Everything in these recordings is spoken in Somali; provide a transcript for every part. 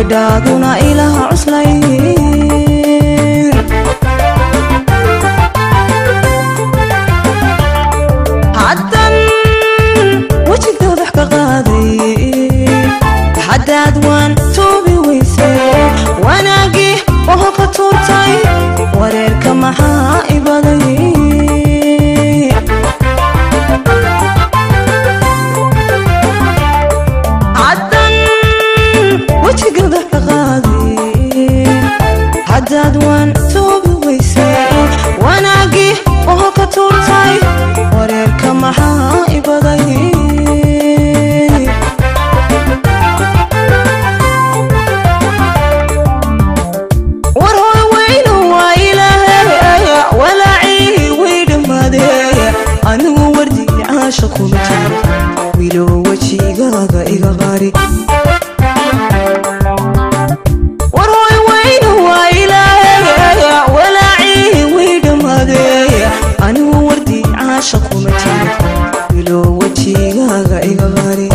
wadhaaduna ilaha cuslayn haddan wejiga wax ka qaaday haddaad waan toobi weysay wanaagii oo ka tuurtay wareerka maxaa ibaday haddan wejiga wax ka qaaday haddaad waan toobi weysay wanaagii oo ka tuurtay wareerka maxaa ibaday war hoy weynu waa ilaahay walaacii way dhammaadee anigu wardi caasha kuma jiro wilow wejigaaga iga qari war hoy weynu waa ilaahay walaacii way dhammaadee anigu wardi caasha kuma jiro wilow wejigaaga iga qari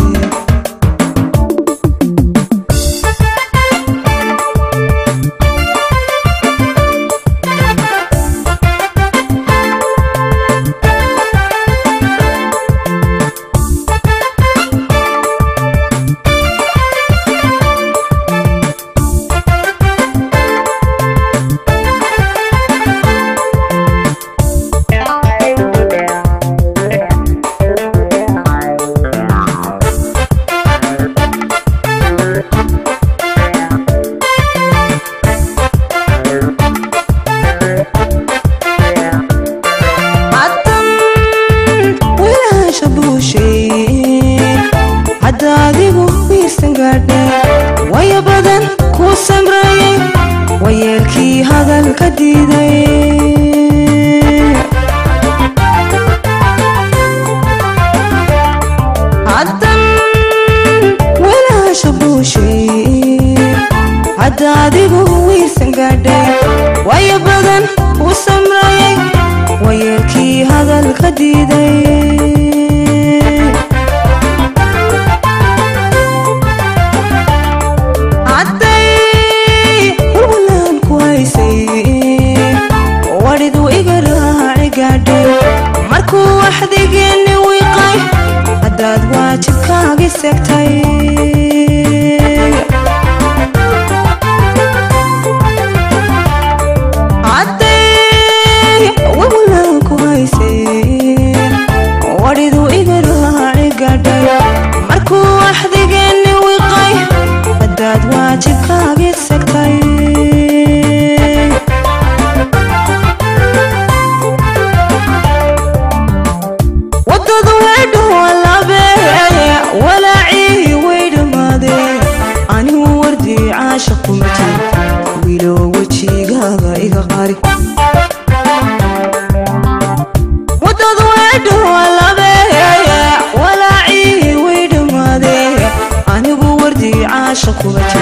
haddan wiilaasha buushay hadda adigu wiirsan gaadhay waya badan kuu samreeyey wayeelkii hadalka diiday haddan wiilaasha buushay hadda adigu wiirsan gaadhay waya badan kuu samreeyey wayeelkii hadalka diiday hadday walwalaan ku haysay wadhidu iga raaci gaadhay markuu waxdigeeni wiiqay haddaad waajibkaagi segtay hadday walwalaan ku haysay wadhidu iga raaci gaadhay markuu waxdigeeni wiiqay haddaad waajibkaagi segtay wadadu weydho walabe walaacii way dhammaadee anigu wardi caasha kuma jiro wilow wejigaaga iga qari wadadu weydho walabe walaacii way dhammaadee anigu wardi caasha kuma jiro